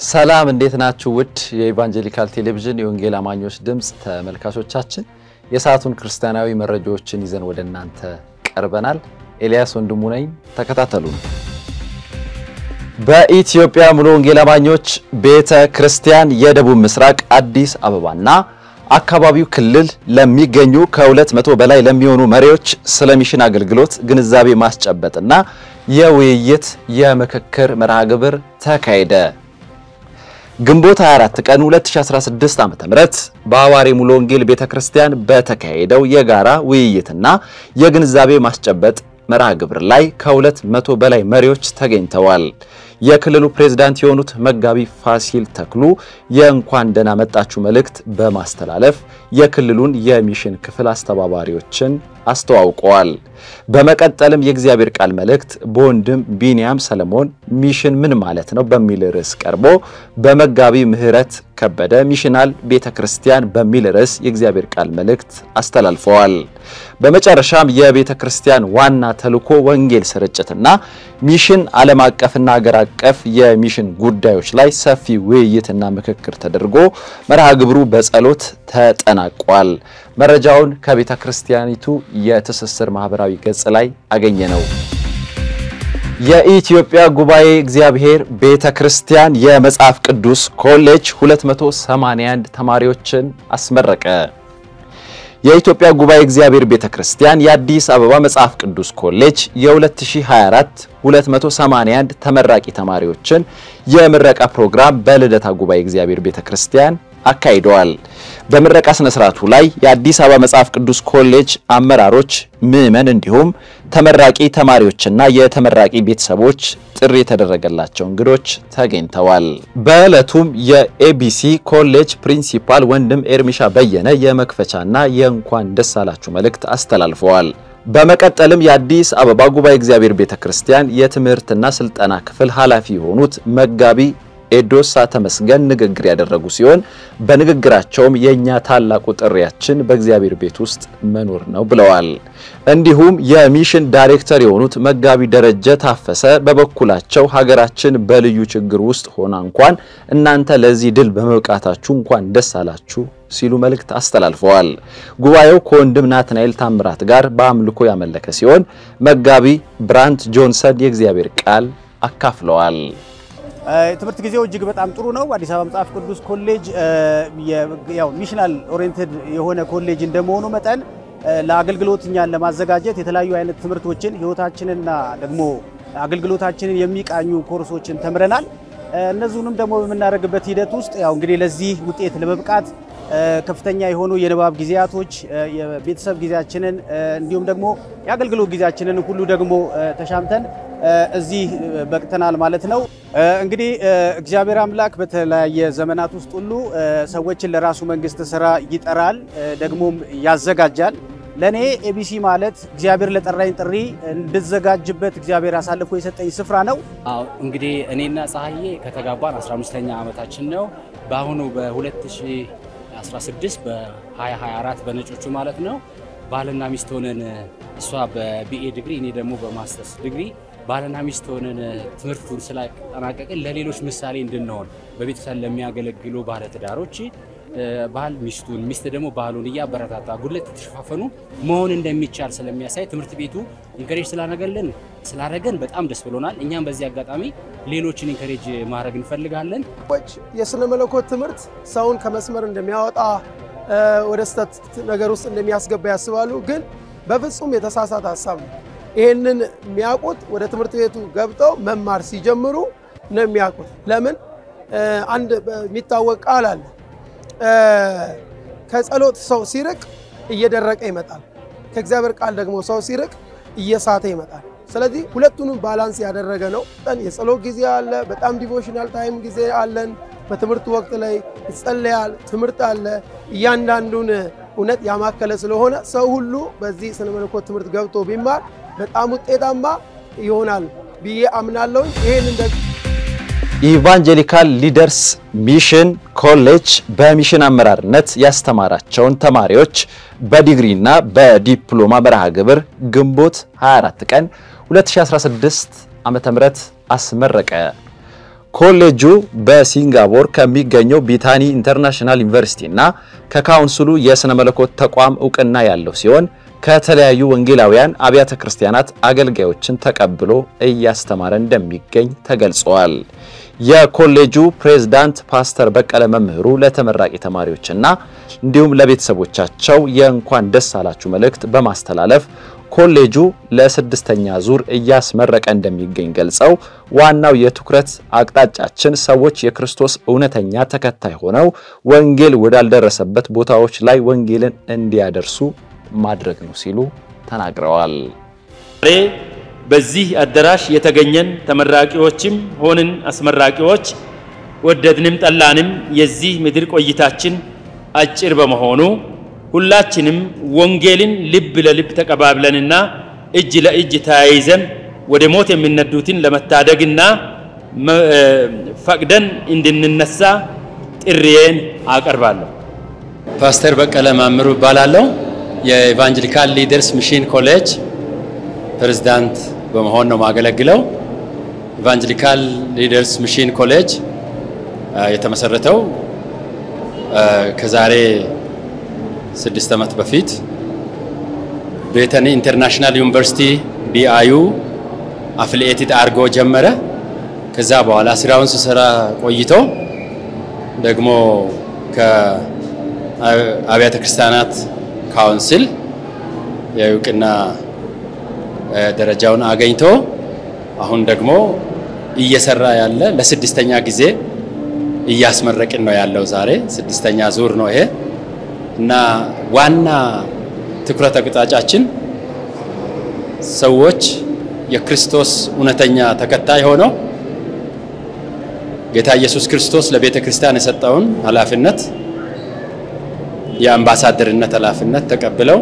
ሰላም እንዴት ናችሁ? ውድ የኢቫንጀሊካል ቴሌቪዥን የወንጌል አማኞች ድምፅ ተመልካቾቻችን የሰዓቱን ክርስቲያናዊ መረጃዎችን ይዘን ወደ እናንተ ቀርበናል። ኤልያስ ወንድሙ ነኝ። ተከታተሉን። በኢትዮጵያ ሙሉ ወንጌል አማኞች ቤተ ክርስቲያን የደቡብ ምስራቅ አዲስ አበባና አካባቢው ክልል ለሚገኙ ከሁለት መቶ በላይ ለሚሆኑ መሪዎች ስለ ሚሽን አገልግሎት ግንዛቤ ማስጨበጥና የውይይት የምክክር መርሃ ግብር ተካሄደ። ግንቦት 24 ቀን 2016 ዓ.ም በአዋሪ ሙሉ ወንጌል ቤተክርስቲያን በተካሄደው የጋራ ውይይትና የግንዛቤ ማስጨበጥ መርሃ ግብር ላይ ከሁለት መቶ በላይ መሪዎች ተገኝተዋል። የክልሉ ፕሬዝዳንት የሆኑት መጋቢ ፋሲል ተክሉ የእንኳን ደህና መጣችሁ መልእክት በማስተላለፍ የክልሉን የሚሽን ክፍል አስተባባሪዎችን አስተዋውቀዋል። በመቀጠልም የእግዚአብሔር ቃል መልእክት በወንድም ቢንያም ሰለሞን ሚሽን ምን ማለት ነው በሚል ርዕስ ቀርቦ በመጋቢ ምህረት ከበደ ሚሽናል ቤተ ክርስቲያን በሚል ርዕስ የእግዚአብሔር ቃል መልእክት አስተላልፈዋል። በመጨረሻም የቤተ ክርስቲያን ዋና ተልዕኮ ወንጌል ስርጭትና ሚሽን ዓለም አቀፍና አገር አቀፍ የሚሽን ጉዳዮች ላይ ሰፊ ውይይትና ምክክር ተደርጎ መርሃ ግብሩ በጸሎት ተጠናቋል። መረጃውን ከቤተ ክርስቲያኒቱ የትስስር ማህበራዊ ገጽ ላይ አገኘ ነው። የኢትዮጵያ ጉባኤ እግዚአብሔር ቤተ ክርስቲያን የመጽሐፍ ቅዱስ ኮሌጅ 281 ተማሪዎችን አስመረቀ። የኢትዮጵያ ጉባኤ እግዚአብሔር ቤተ ክርስቲያን የአዲስ አበባ መጽሐፍ ቅዱስ ኮሌጅ የ2024 281 ተመራቂ ተማሪዎችን የምረቃ ፕሮግራም በልደታ ጉባኤ እግዚአብሔር ቤተ ክርስቲያን አካሂደዋል። በምረቃ ስነ ስርዓቱ ላይ የአዲስ አበባ መጽሐፍ ቅዱስ ኮሌጅ አመራሮች፣ ምዕመን እንዲሁም ተመራቂ ተማሪዎችና የተመራቂ ቤተሰቦች ጥሪ የተደረገላቸው እንግዶች ተገኝተዋል። በዕለቱም የኤቢሲ ኮሌጅ ፕሪንሲፓል ወንድም ኤርሚሻ በየነ የመክፈቻና የእንኳን ደስ አላችሁ መልእክት አስተላልፈዋል። በመቀጠልም የአዲስ አበባ ጉባኤ እግዚአብሔር ቤተ ክርስቲያን የትምህርትና ስልጠና ክፍል ኃላፊ የሆኑት መጋቢ ኤዶሳ ተመስገን ንግግር ያደረጉ ሲሆን በንግግራቸውም የእኛ ታላቁ ጥሪያችን በእግዚአብሔር ቤት ውስጥ መኖር ነው ብለዋል። እንዲሁም የሚሽን ዳይሬክተር የሆኑት መጋቢ ደረጀ ታፈሰ በበኩላቸው ሀገራችን በልዩ ችግር ውስጥ ሆና እንኳን እናንተ ለዚህ ድል በመብቃታችሁ እንኳን ደስ አላችሁ ሲሉ መልእክት አስተላልፈዋል። ጉባኤው ከወንድም ናትናኤል ታምራት ጋር በአምልኮ ያመለከ ሲሆን መጋቢ ብራንት ጆንሰን የእግዚአብሔር ቃል አካፍለዋል። የትምህርት ጊዜው እጅግ በጣም ጥሩ ነው። አዲስ አበባ መጽሐፍ ቅዱስ ኮሌጅ ያው ሚሽናል ኦሪየንትድ የሆነ ኮሌጅ እንደመሆኑ መጠን ለአገልግሎት እኛን ለማዘጋጀት የተለያዩ አይነት ትምህርቶችን ሕይወታችንና ደግሞ አገልግሎታችንን የሚቃኙ ኮርሶችን ተምረናል። እነዚሁንም ደግሞ በምናደርግበት ሂደት ውስጥ ያው እንግዲህ ለዚህ ውጤት ለመብቃት ከፍተኛ የሆኑ የንባብ ጊዜያቶች የቤተሰብ ጊዜያችንን እንዲሁም ደግሞ የአገልግሎት ጊዜያችንን ሁሉ ደግሞ ተሻምተን እዚህ በቅተናል ማለት ነው። እንግዲህ እግዚአብሔር አምላክ በተለያየ ዘመናት ውስጥ ሁሉ ሰዎችን ለራሱ መንግስት ስራ ይጠራል፣ ደግሞም ያዘጋጃል። ለእኔ ኤቢሲ ማለት እግዚአብሔር ለጠራኝ ጥሪ እንድዘጋጅበት እግዚአብሔር አሳልፎ የሰጠኝ ስፍራ ነው። አዎ እንግዲህ እኔና ፀሐዬ ከተጋባን 15ኛ ዓመታችን ነው። በአሁኑ በ2016 በ2024 በነጮቹ ማለት ነው ባልና ሚስት ሆነን እሷ በቢኤ ዲግሪ እኔ ደግሞ በማስተርስ ዲግሪ ባልና ሚስት ሆነን ትምህርቱን ስላጠናቀቅን ለሌሎች ምሳሌ እንድንሆን በቤተሰብ ለሚያገለግሉ ባለትዳሮች ባል ሚስቱን ሚስት ደግሞ ባሉን እያበረታታ ጉድለት የተሸፋፈኑ መሆን እንደሚቻል ስለሚያሳይ ትምህርት ቤቱ ኢንከሬጅ ስላደረገልን ስላደረገን በጣም ደስ ብሎናል። እኛም በዚህ አጋጣሚ ሌሎችን ኢንከሬጅ ማድረግ እንፈልጋለን። የስነ መለኮት ትምህርት ሰውን ከመስመር እንደሚያወጣ ወደ ስህተት ነገር ውስጥ እንደሚያስገባ ያስባሉ። ግን በፍጹም የተሳሳተ ሀሳብ ነው። ይሄንን የሚያውቁት ወደ ትምህርት ቤቱ ገብተው መማር ሲጀምሩ ነው የሚያውቁት። ለምን አንድ የሚታወቅ ቃል አለ ከጸሎት ሰው ሲርቅ እየደረቀ ይመጣል። ከእግዚአብሔር ቃል ደግሞ ሰው ሲርቅ እየሳተ ይመጣል። ስለዚህ ሁለቱንም ባላንስ ያደረገ ነው። የጸሎት ጊዜ አለ፣ በጣም ዲቮሽናል ታይም ጊዜ አለን። በትምህርቱ ወቅት ላይ ይጸለያል፣ ትምህርት አለ። እያንዳንዱን እውነት ያማከለ ስለሆነ ሰው ሁሉ በዚህ ስነ መለኮት ትምህርት ገብቶ ቢማር በጣም ውጤታማ ይሆናል ብዬ አምናለሁ። ይህን ኢቫንጀሊካል ሊደርስ ሚሽን ኮሌጅ በሚሽን አመራርነት ያስተማራቸውን ተማሪዎች በዲግሪና በዲፕሎማ መርሃ ግብር ግንቦት 24 ቀን 2016 ዓ.ም አስመረቀ። ኮሌጁ በሲንጋፖር ከሚገኘው ቢታኒ ኢንተርናሽናል ዩኒቨርሲቲ እና ከካውንስሉ የሥነ መለኮት ተቋም እውቅና ያለው ሲሆን ከተለያዩ ወንጌላውያን አብያተ ክርስቲያናት አገልጋዮችን ተቀብሎ እያስተማረ እንደሚገኝ ተገልጿል። የኮሌጁ ፕሬዝዳንት ፓስተር በቀለ መምህሩ ለተመራቂ ተማሪዎችና እንዲሁም ለቤተሰቦቻቸው የእንኳን ደስ አላችሁ መልእክት በማስተላለፍ ኮሌጁ ለስድስተኛ ዙር እያስመረቀ እንደሚገኝ ገልጸው ዋናው የትኩረት አቅጣጫችን ሰዎች የክርስቶስ እውነተኛ ተከታይ ሆነው ወንጌል ወዳልደረሰበት ቦታዎች ላይ ወንጌልን እንዲያደርሱ ማድረግ ነው ሲሉ ተናግረዋል። ዛሬ በዚህ አዳራሽ የተገኘን ተመራቂዎችም ሆንን አስመራቂዎች ወደድንም ጠላንም የዚህ ምድር ቆይታችን አጭር በመሆኑ ሁላችንም ወንጌልን ልብ ለልብ ተቀባብለንና እጅ ለእጅ ተያይዘን ወደ ሞት የሚነዱትን ለመታደግና ፈቅደን እንድንነሳ ጥሪዬን አቀርባለሁ። ፓስተር በቀለ ማምሩ እባላለሁ። የኢቫንጀሊካል ሊደርስ ሚሽን ኮሌጅ ፕሬዝዳንት በመሆን ነው ማገለግለው። ኢቫንጀሊካል ሊደርስ ሚሽን ኮሌጅ የተመሰረተው ከዛሬ ስድስት ዓመት በፊት ቤተኒ ኢንተርናሽናል ዩኒቨርሲቲ ቢአዩ አፍሊኤትድ አድርጎ ጀመረ። ከዛ በኋላ ስራውን ሲሰራ ቆይቶ ደግሞ ከአብያተ ክርስቲያናት ካውንስል የእውቅና ደረጃውን አገኝቶ አሁን ደግሞ እየሰራ ያለ ለስድስተኛ ጊዜ እያስመረቅን ነው ያለው። ዛሬ ስድስተኛ ዙር ነው ይሄ እና ዋና ትኩረት አቅጣጫችን ሰዎች የክርስቶስ እውነተኛ ተከታይ ሆነው ጌታ ኢየሱስ ክርስቶስ ለቤተ ክርስቲያን የሰጠውን ኃላፊነት የአምባሳደርነት ኃላፊነት ተቀብለው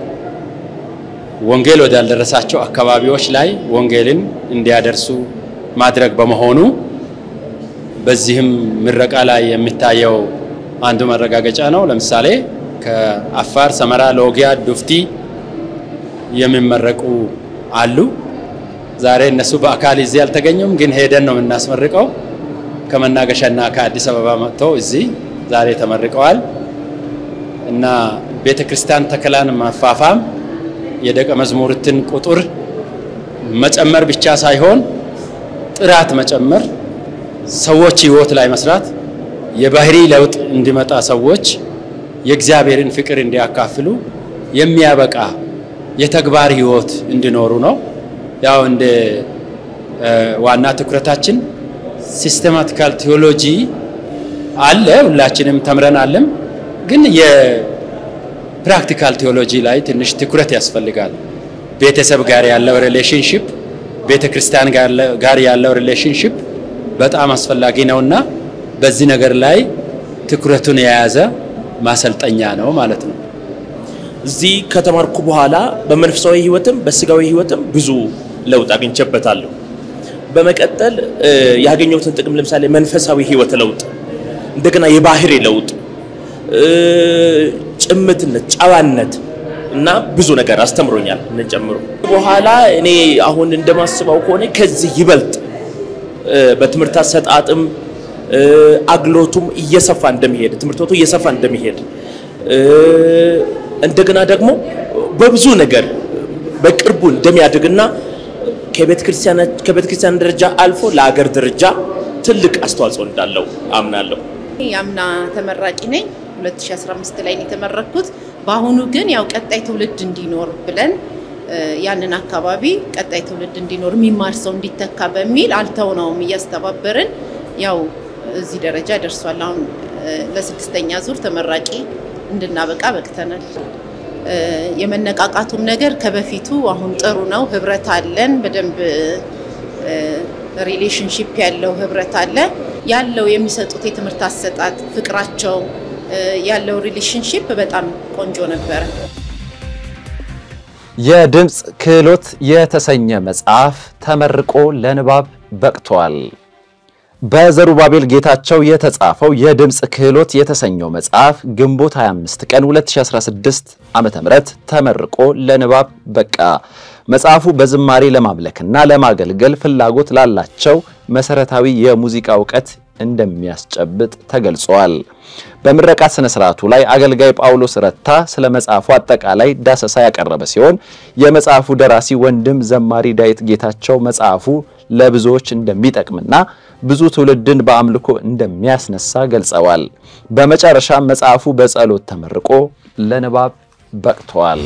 ወንጌል ወዳልደረሳቸው አካባቢዎች ላይ ወንጌልን እንዲያደርሱ ማድረግ በመሆኑ በዚህም ምረቃ ላይ የሚታየው አንዱ መረጋገጫ ነው። ለምሳሌ ከአፋር፣ ሰመራ፣ ሎጊያ፣ ዱፍቲ የሚመረቁ አሉ። ዛሬ እነሱ በአካል እዚህ አልተገኙም፣ ግን ሄደን ነው የምናስመርቀው። ከመናገሻና ከአዲስ አበባ መጥተው እዚህ ዛሬ ተመርቀዋል እና ቤተ ክርስቲያን ተከላን ማፋፋም የደቀ መዝሙርትን ቁጥር መጨመር ብቻ ሳይሆን ጥራት መጨመር፣ ሰዎች ህይወት ላይ መስራት፣ የባህሪ ለውጥ እንዲመጣ ሰዎች የእግዚአብሔርን ፍቅር እንዲያካፍሉ የሚያበቃ የተግባር ህይወት እንዲኖሩ ነው። ያው እንደ ዋና ትኩረታችን ሲስተማቲካል ቴዎሎጂ አለ፣ ሁላችንም ተምረን አለም ግን የፕራክቲካል ቴዎሎጂ ላይ ትንሽ ትኩረት ያስፈልጋል። ቤተሰብ ጋር ያለው ሪሌሽንሽፕ፣ ቤተ ክርስቲያን ጋር ያለው ሪሌሽንሽፕ በጣም አስፈላጊ ነውና በዚህ ነገር ላይ ትኩረቱን የያዘ ማሰልጠኛ ነው ማለት ነው። እዚህ ከተማርኩ በኋላ በመንፈሳዊ ህይወትም በስጋዊ ህይወትም ብዙ ለውጥ አግኝቼበታለሁ። በመቀጠል ያገኘሁትን ጥቅም ለምሳሌ መንፈሳዊ ህይወት ለውጥ፣ እንደገና የባህሪ ለውጥ ጭምትነት፣ ጨዋነት እና ብዙ ነገር አስተምሮኛል። ምን ጨምሮ በኋላ እኔ አሁን እንደማስበው ከሆነ ከዚህ ይበልጥ በትምህርት አሰጣጥም አግሎቱም እየሰፋ እንደሚሄድ ትምህርት ቤቱ እየሰፋ እንደሚሄድ እንደገና ደግሞ በብዙ ነገር በቅርቡ እንደሚያድግና ከቤተ ክርስቲያን ደረጃ አልፎ ለሀገር ደረጃ ትልቅ አስተዋጽኦ እንዳለው አምናለሁ። የአምና ተመራቂ ነኝ። 2015 ላይ ነው የተመረኩት። በአሁኑ ግን ያው ቀጣይ ትውልድ እንዲኖር ብለን ያንን አካባቢ ቀጣይ ትውልድ እንዲኖር የሚማር ሰው እንዲተካ በሚል አልተውነውም፣ እያስተባበርን ያው እዚህ ደረጃ ደርሷል። አሁን ለስድስተኛ ዙር ተመራቂ እንድናበቃ በቅተናል። የመነቃቃቱም ነገር ከበፊቱ አሁን ጥሩ ነው። ህብረት አለን በደንብ ሪሌሽንሽፕ ያለው ህብረት አለ ያለው የሚሰጡት የትምህርት አሰጣጥ ፍቅራቸው ያለው ሪሌሽንሽፕ በጣም ቆንጆ ነበረ። የድምፅ ክህሎት የተሰኘ መጽሐፍ ተመርቆ ለንባብ በቅቷል። በዘሩባቤል ጌታቸው የተጻፈው የድምፅ ክህሎት የተሰኘው መጽሐፍ ግንቦት 25 ቀን 2016 ዓ.ም ተመርቆ ለንባብ በቃ። መጽሐፉ በዝማሬ ለማምለክና ለማገልገል ፍላጎት ላላቸው መሰረታዊ የሙዚቃ እውቀት እንደሚያስጨብጥ ተገልጿል። በምረቃ ስነ ስርዓቱ ላይ አገልጋይ ጳውሎስ ረታ ስለ መጽሐፉ አጠቃላይ ዳሰሳ ያቀረበ ሲሆን የመጽሐፉ ደራሲ ወንድም ዘማሪ ዳዊት ጌታቸው መጽሐፉ ለብዙዎች እንደሚጠቅምና ብዙ ትውልድን በአምልኮ እንደሚያስነሳ ገልጸዋል። በመጨረሻም መጽሐፉ በጸሎት ተመርቆ ለንባብ በቅቷል።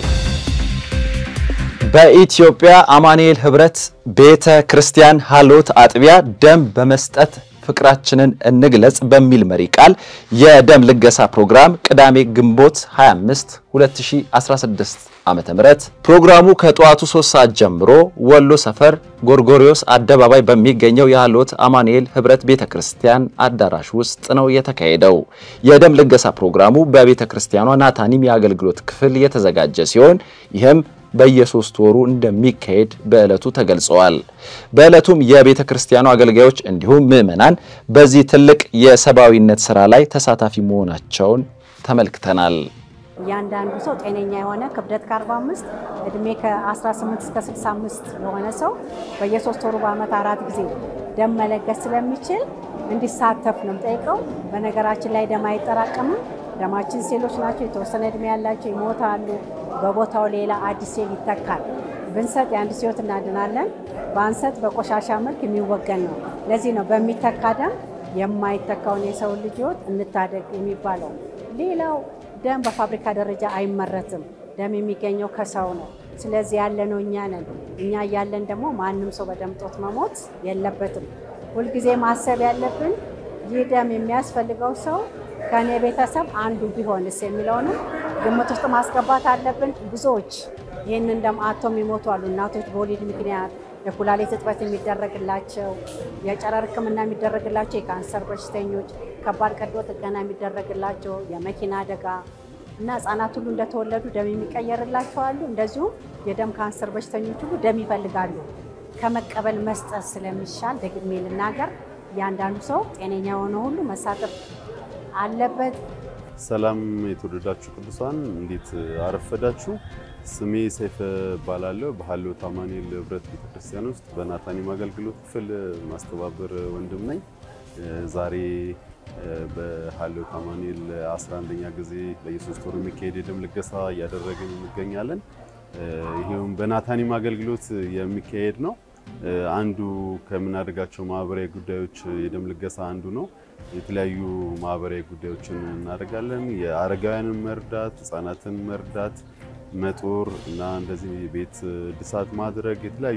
በኢትዮጵያ አማኑኤል ህብረት ቤተ ክርስቲያን ሀሎት አጥቢያ ደም በመስጠት ፍቅራችንን እንግለጽ በሚል መሪ ቃል የደም ልገሳ ፕሮግራም ቅዳሜ ግንቦት 25 2016 ዓመተ ምህረት ፕሮግራሙ ከጠዋቱ 3 ሰዓት ጀምሮ ወሎ ሰፈር ጎርጎሪዮስ አደባባይ በሚገኘው የሀሎት አማኑኤል ህብረት ቤተክርስቲያን አዳራሽ ውስጥ ነው የተካሄደው። የደም ልገሳ ፕሮግራሙ በቤተክርስቲያኗ ናታኒም የአገልግሎት ክፍል የተዘጋጀ ሲሆን ይህም በየሶስት ወሩ እንደሚካሄድ በዕለቱ ተገልጸዋል። በዕለቱም የቤተ ክርስቲያኑ አገልጋዮች እንዲሁም ምዕመናን በዚህ ትልቅ የሰብአዊነት ስራ ላይ ተሳታፊ መሆናቸውን ተመልክተናል። እያንዳንዱ ሰው ጤነኛ የሆነ ክብደት ከ45 እድሜ ከ18 እስከ 65 የሆነ ሰው በየሶስት ወሩ በአመት አራት ጊዜ ደም መለገስ ስለሚችል እንዲሳተፍ ነው የምጠይቀው። በነገራችን ላይ ደም አይጠራቀምም። ደማችን ሴሎች ናቸው። የተወሰነ እድሜ ያላቸው ይሞታሉ። በቦታው ሌላ አዲስ ሴል ይተካል። ብንሰጥ የአንድ ህይወት እናድናለን። ባንሰጥ በቆሻሻ መልክ የሚወገን ነው። ለዚህ ነው በሚተካ ደም የማይተካውን የሰው ልጅ ህይወት እንታደግ የሚባለው። ሌላው ደም በፋብሪካ ደረጃ አይመረትም። ደም የሚገኘው ከሰው ነው። ስለዚህ ያለነው እኛ ነን። እኛ እያለን ደግሞ ማንም ሰው በደም ጦት መሞት የለበትም። ሁልጊዜ ማሰብ ያለብን ይህ ደም የሚያስፈልገው ሰው ከእኔ ቤተሰብ አንዱ ቢሆንስ የሚለውንም ግምት ውስጥ ማስገባት አለብን። ብዙዎች ይህንን ደም አጥተው የሚሞቱ አሉ። እናቶች በወሊድ ምክንያት የኩላሊት እጥበት የሚደረግላቸው፣ የጨረር ሕክምና የሚደረግላቸው፣ የካንሰር በሽተኞች፣ ከባድ ቀዶ ጥገና የሚደረግላቸው፣ የመኪና አደጋ እና ህጻናት ሁሉ እንደተወለዱ ደም የሚቀየርላቸው አሉ። እንደዚሁም የደም ካንሰር በሽተኞች ሁሉ ደም ይፈልጋሉ። ከመቀበል መስጠት ስለሚሻል ደግሜ ልናገር፣ እያንዳንዱ ሰው ጤነኛ የሆነ ሁሉ መሳተፍ አለበት። ሰላም የተወደዳችሁ ቅዱሳን እንዴት አረፈዳችሁ? ስሜ ሰይፈ እባላለሁ። በሀሎት አማኑኤል ህብረት ቤተክርስቲያን ውስጥ በናታኒም አገልግሎት ክፍል ማስተባበር ወንድም ነኝ። ዛሬ በሀሎት አማኑኤል 11ኛ ጊዜ በየሶስት ወሩ የሚካሄድ የደም ልገሳ እያደረግን እንገኛለን። ይሄውም በናታኒም አገልግሎት የሚካሄድ ነው። አንዱ ከምናደርጋቸው ማህበራዊ ጉዳዮች የደም ልገሳ አንዱ ነው። የተለያዩ ማህበራዊ ጉዳዮችን እናደርጋለን። የአረጋውያንን መርዳት፣ ህጻናትን መርዳት፣ መጦር እና እንደዚህ ቤት እድሳት ማድረግ የተለያዩ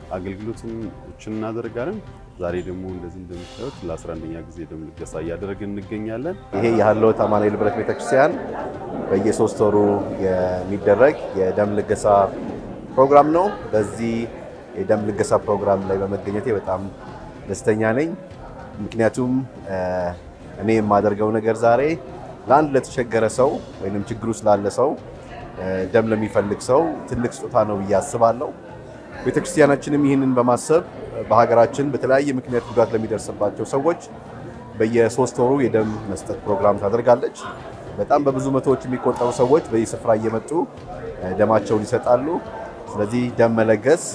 አገልግሎቶችን እናደርጋለን። ዛሬ ደግሞ እንደዚህ እንደምታዩት ለ11ኛ ጊዜ የደም ልገሳ እያደረግን እንገኛለን። ይሄ የሀሎት አማኑኤል ህብረት ቤተክርስቲያን በየሶስት ወሩ የሚደረግ የደም ልገሳ ፕሮግራም ነው። በዚህ የደም ልገሳ ፕሮግራም ላይ በመገኘቴ በጣም ደስተኛ ነኝ። ምክንያቱም እኔ የማደርገው ነገር ዛሬ ለአንድ ለተቸገረ ሰው ወይም ችግሩ ስላለ ሰው ደም ለሚፈልግ ሰው ትልቅ ስጦታ ነው ብዬ አስባለሁ። ቤተክርስቲያናችንም ይህንን በማሰብ በሀገራችን በተለያየ ምክንያት ጉዳት ለሚደርስባቸው ሰዎች በየሶስት ወሩ የደም መስጠት ፕሮግራም ታደርጋለች። በጣም በብዙ መቶዎች የሚቆጠሩ ሰዎች በዚህ ስፍራ እየመጡ ደማቸውን ይሰጣሉ። ስለዚህ ደም መለገስ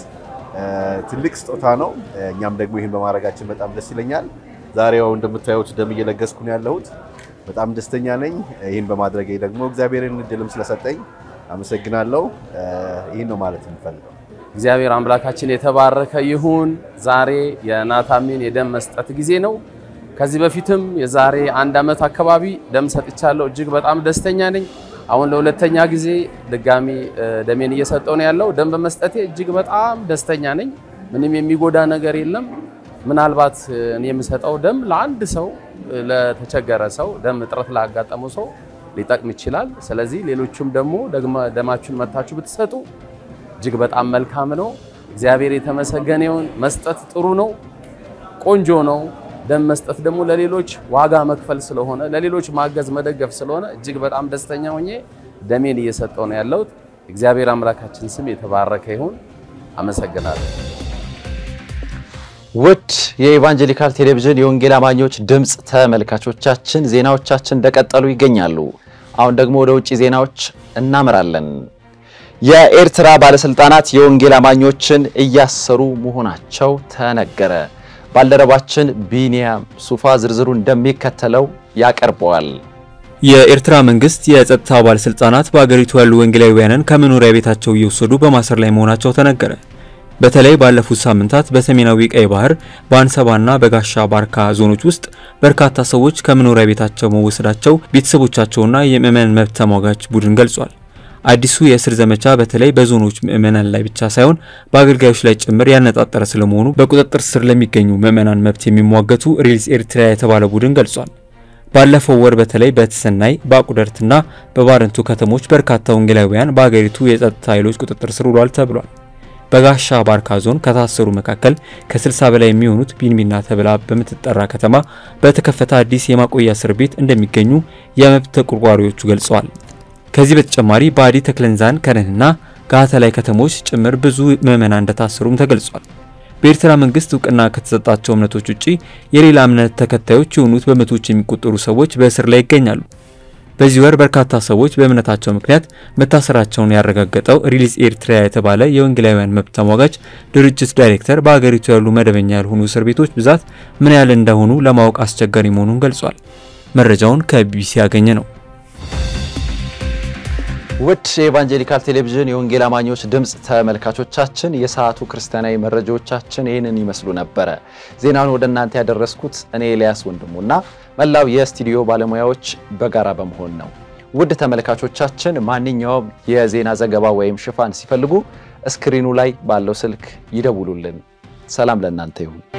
ትልቅ ስጦታ ነው። እኛም ደግሞ ይህን በማድረጋችን በጣም ደስ ይለኛል። ዛሬው እንደምታዩት ደም እየለገስኩ ነው ያለሁት። በጣም ደስተኛ ነኝ። ይህን በማድረጌ ደግሞ እግዚአብሔርን እድልም ስለሰጠኝ አመሰግናለሁ። ይህን ነው ማለት የምፈልገው። እግዚአብሔር አምላካችን የተባረከ ይሁን። ዛሬ የናታሚን የደም መስጠት ጊዜ ነው። ከዚህ በፊትም የዛሬ አንድ ዓመት አካባቢ ደም ሰጥቻለሁ። እጅግ በጣም ደስተኛ ነኝ። አሁን ለሁለተኛ ጊዜ ድጋሚ ደሜን እየሰጠው ነው ያለው። ደም በመስጠቴ እጅግ በጣም ደስተኛ ነኝ። ምንም የሚጎዳ ነገር የለም። ምናልባት እኔ የምሰጠው ደም ለአንድ ሰው ለተቸገረ ሰው ደም እጥረት ላጋጠመው ሰው ሊጠቅም ይችላል። ስለዚህ ሌሎቹም ደግሞ ደማችሁን መታችሁ ብትሰጡ እጅግ በጣም መልካም ነው። እግዚአብሔር የተመሰገነ ይሁን። መስጠት ጥሩ ነው፣ ቆንጆ ነው። ደም መስጠት ደግሞ ለሌሎች ዋጋ መክፈል ስለሆነ ለሌሎች ማገዝ መደገፍ ስለሆነ እጅግ በጣም ደስተኛ ሆኜ ደሜን እየሰጠው ነው ያለሁት። እግዚአብሔር አምላካችን ስም የተባረከ ይሁን። አመሰግናለሁ። ውድ የኢቫንጀሊካል ቴሌቪዥን የወንጌል አማኞች ድምፅ ተመልካቾቻችን ዜናዎቻችን እንደቀጠሉ ይገኛሉ። አሁን ደግሞ ወደ ውጭ ዜናዎች እናመራለን። የኤርትራ ባለስልጣናት የወንጌል አማኞችን እያሰሩ መሆናቸው ተነገረ። ባልደረባችን ቢኒያም ሱፋ ዝርዝሩ እንደሚከተለው ያቀርበዋል። የኤርትራ መንግስት የጸጥታ ባለስልጣናት በአገሪቱ ያሉ ወንጌላውያንን ከመኖሪያ ቤታቸው እየወሰዱ በማሰር ላይ መሆናቸው ተነገረ። በተለይ ባለፉት ሳምንታት በሰሜናዊ ቀይ ባህር በአንሰባና በጋሻ ባርካ ዞኖች ውስጥ በርካታ ሰዎች ከመኖሪያ ቤታቸው መወሰዳቸው ቤተሰቦቻቸውና የምዕመናን መብት ተሟጋች ቡድን ገልጿል። አዲሱ የእስር ዘመቻ በተለይ በዞኖች ምዕመናን ላይ ብቻ ሳይሆን በአገልጋዮች ላይ ጭምር ያነጣጠረ ስለመሆኑ በቁጥጥር ስር ለሚገኙ ምዕመናን መብት የሚሟገቱ ሪልስ ኤርትራ የተባለ ቡድን ገልጿል። ባለፈው ወር በተለይ በተሰናይ በአቁደርትና በባረንቱ ከተሞች በርካታ ወንጌላውያን በአገሪቱ የጸጥታ ኃይሎች ቁጥጥር ስር ውሏል ተብሏል። በጋሻ ባርካ ዞን ከታሰሩ መካከል ከ60 በላይ የሚሆኑት ቢንቢና ተብላ በምትጠራ ከተማ በተከፈተ አዲስ የማቆያ እስር ቤት እንደሚገኙ የመብት ተቆርቋሪዎቹ ገልጸዋል። ከዚህ በተጨማሪ በአዲ ተክለንዛን ከነንና ጋተላይ ከተሞች ጭምር ብዙ ምዕመናን እንደታሰሩም ተገልጿል። በኤርትራ መንግስት እውቅና ከተሰጣቸው እምነቶች ውጪ የሌላ እምነት ተከታዮች የሆኑት በመቶዎች የሚቆጠሩ ሰዎች በእስር ላይ ይገኛሉ። በዚህ ወር በርካታ ሰዎች በእምነታቸው ምክንያት መታሰራቸውን ያረጋገጠው ሪሊዝ ኤርትራ የተባለ የወንጌላውያን መብት ተሟጋች ድርጅት ዳይሬክተር በአገሪቱ ያሉ መደበኛ ያልሆኑ እስር ቤቶች ብዛት ምን ያህል እንደሆኑ ለማወቅ አስቸጋሪ መሆኑን ገልጿል። መረጃውን ከቢቢሲ ያገኘ ነው። ውድ የኢቫንጀሊካል ቴሌቪዥን የወንጌል አማኞች ድምፅ ተመልካቾቻችን የሰዓቱ ክርስቲያናዊ መረጃዎቻችን ይህንን ይመስሉ ነበረ። ዜናውን ወደ እናንተ ያደረስኩት እኔ ኤልያስ ወንድሙና መላው የስቱዲዮ ባለሙያዎች በጋራ በመሆን ነው። ውድ ተመልካቾቻችን ማንኛውም የዜና ዘገባ ወይም ሽፋን ሲፈልጉ ስክሪኑ ላይ ባለው ስልክ ይደውሉልን። ሰላም ለእናንተ ይሁን።